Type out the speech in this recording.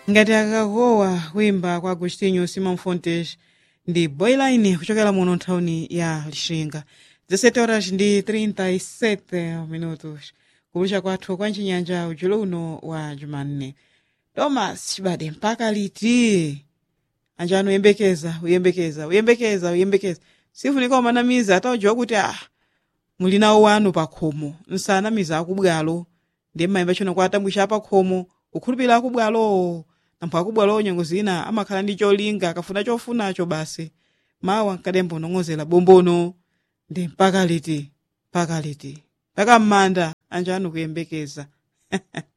ngati akakowa kuimba kwa agostinho simão fontes ndi boyline kuchokera muno nthawini ya lixinga 17 horas ndi 37 minutos kulusha kwathu kwa mchinyanja ujulo uno wa jumanne thomas chibade mpaka liti anjani uyembekeza uyembekeza uyembekeza uyembekeza sifunika umanamiza ataujiwa kuti ah muli nawo wanu pa khomo nsanamiza akubwalo ndi mmayimba tchino kwa atambwisha apakhomo kukhulupirira akubwalo nampho akubwalo nyengo zina amakhala ndi cholinga akafuna chofunacho basi mawa nkadembo nong'ozera bombono ndi mpaka liti mpaka liti mpaka m'manda anjani kuyembekeza